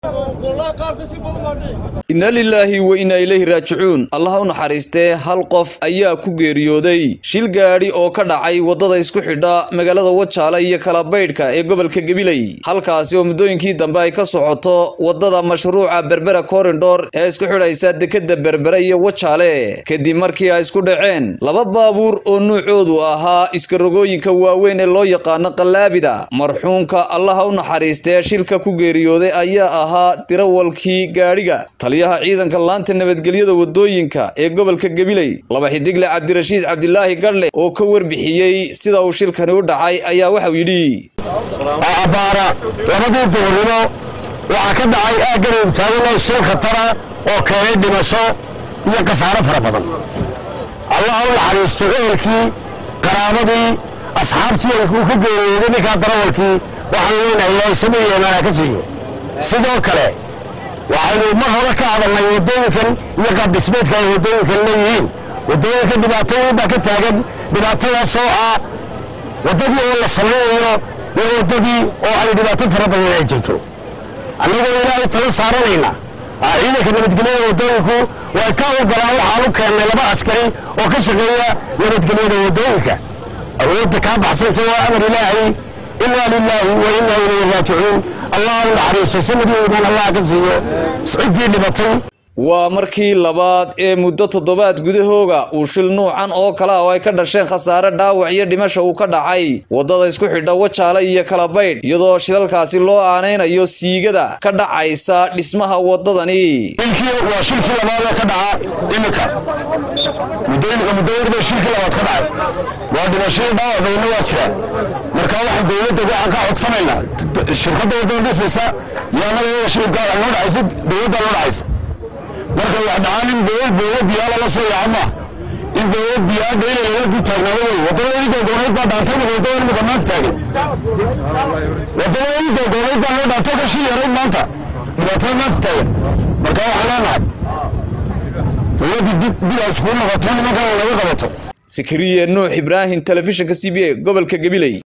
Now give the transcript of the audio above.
inna lilaahi wa inna ilayhi raajicuun allaha u naxariistee hal qof ayaa ku geeriyooday shil gaadhi oo ka dhacay waddada isku xidha magaalada wajaale iyo kalabaydhka ee gobolka gabiley halkaasi oo muddooyinkii dambe ay ka socoto waddada mashruuca berbera korindhor ee isku xidhaysa dekadda berbere iyo wajaale kadib markii ay isku dhaceen laba baabuur oo nuucoodu ahaa iskarogooyinka waaweyn ee loo yaqaano qallaabida marxuumka allaha u naxariistee shilka ku geeriyooday ayaa ahaa dirawalkii gaadhiga taliyaha ciidanka laanta nabadgelyada wadooyinka ee gobolka gabiley laba xidigle cabdirashiid cabdilaahi gadhle oo ka warbixiyey sida uu shilkani u dhacay ayaa waxau yidhi abbaara labadii duurnimo waxaa ka dhacay aaggan taagan shil khatara oo keenay dhimasho iyo khasaaro fara badan allah u naxariisto ehelkii qaraabadii asxaabtii uu ka geeriyooday ninkaa darawalkii waxaan leenahay ilaahay samir yeemaana ka siiyo sidoo kale waxaynu mar hore ka hadalnay waddooyinkan iyo qaabdhismeedka ay waddooyinkan leeyihiin waddooyinka dhibaatooyin baa ka taagan dhibaatadaasoo ah waddadii oo la samaynayo iyo waddadii oo ay dhibaato fara badan ay jirto annagoo ilaahay tala saaranayna ciidanka nabadgelyada waddooyinku way ka ogolaan waxaan u keennay laba askari oo ka shaqeeya nabadgelyada waddooyinka awoodda kaa baxsanta waa amar ilaahay inaa lilaahi wa inaa ilayhi raajicuun allah u naxariisto sanadii imaan allah ka siiyo ciddii dhibatay waa markii labaad ee muddo toddobaad gudahooga uu shil nuucan oo kale ah oo ay ka dhasheen khasaare dhaawac iyo dhimasha uu ka dhacay waddada isku xidha wajaale iyo kalabaydh iyadoo shilalkaasi loo aanaynayo siigada ka dhacaysa dhismaha waddadani shilkii waa shilkii labaad ee ka dhaca iminka muddooyinka muddo yar bay shilkii labaad ka dhacay waa dhimashadii dhaawac badanna waa jiraan marka waxaan dowladda waxaan ka codsanaynaa shirkadda waddada dhisaysa iyo annaga shilka noo dhacaysa dowladda noo dhacaysa marka wax dhacaan in dowlad dowlad biyaa lala soo yaca maaha in dowlad biyaa dhayla lala ku taagnaado wey waddadii doogonayd baa dhaantay marka waddada imika maanta taagan waddadii doogonayd baa loo dhaantay ka shil yarayd maanta dhibaatada maanta taagan marka waxaan leenahay dowladdii dib dib ay iskugu noqoto nimankan ay naga qabato sikriye nuux ibraahim telefishinka c b a gobolka gabiley